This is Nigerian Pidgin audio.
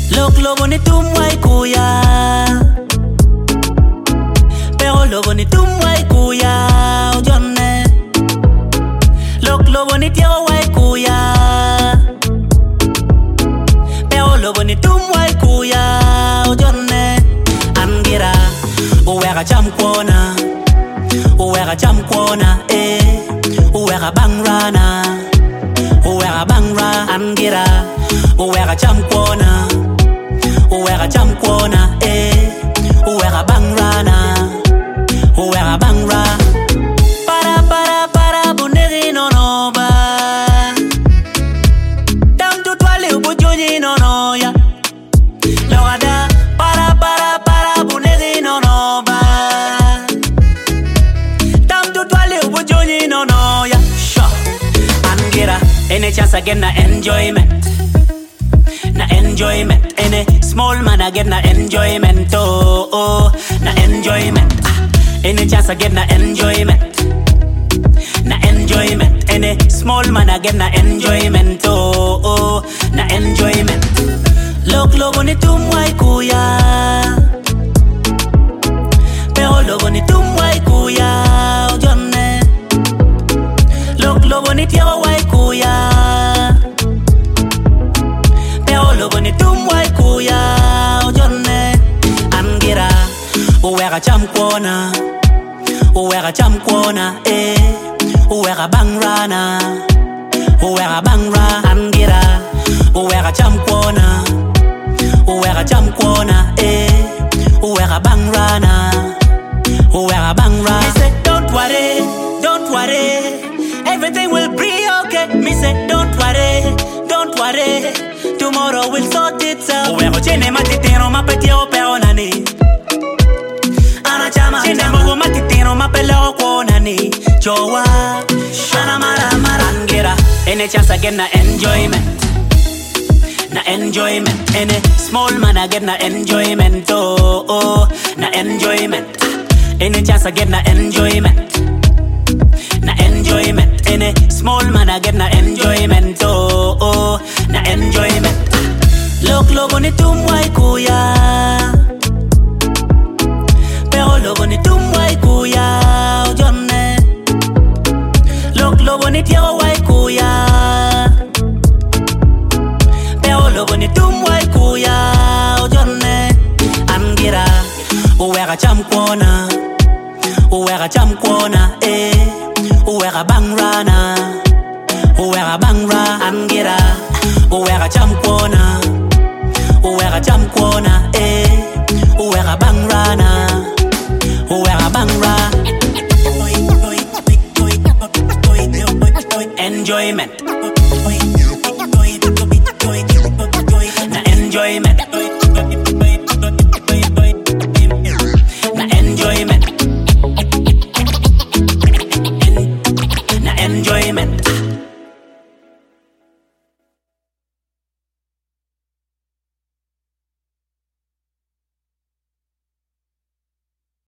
Lok lobo ni tumwai kuya Pero lobo ni tumwai kuya Ojonne Lok lobo ni tiago wai kuya Pero lobo ni tumwai kuya Ojonne Angira Uweka chamkwana Uweka chamkwana eh Uweka bangrana Uweka bangra Angira Uweka chamkwana Uweka chamkwana eh Uweka bangrana Uweka bangra Para para para bundegi no no ba Dam tu twale ubujonyi no no ya Lawada para para para bundegi no no ba Dam tu twale ubujonyi no no ya Sure Angira Any chance I get na enjoyment na enjoyment Any small man I get na enjoyment oh, oh na enjoyment ah. Any chance I get na enjoyment na enjoyment Any small man I get na enjoyment oh, oh na enjoyment Lok logo ni tumwai kuya Pero logo ni tumwai kuya Ojonne Lok logo ni tiago wai kuya Pero logo ni tumwai kuya Ojonne Angira Uweka chamkwana Uweka chamkwana eh Uweka bangrana Uweka bangra Angira Uweka chamkwana Uweka chamkwana eh Uweka bangrana Uweka bangra Me say don't worry Don't worry Everything will be okay Me say don't worry Don't worry Tomorrow will sort itself Uweko chene matitino mapetio peonani anachama chene mbogo matitino mapeleo kuonani jowa shana mara mara angira any chance I get na enjoyment na enjoyment any small man I get na enjoyment oh oh na enjoyment Ah, any chance I get na enjoyment na enjoyment any small man I get na enjoyment oh oh na enjoyment Ah, lok logo ni tumwai kuya pero logo ni tumwai kuya ojonne lok logo ni tiago wai kuya pero logo ni tumwai kuya ojonne angira uweka chamkwana uweka chamkwana eh uweka bangrana uweka bangra angira uweka chamkwana uweka chamkwana eh uweka bangrana uweka bangra enjoyment na enjoyment na enjoyment na enjoyment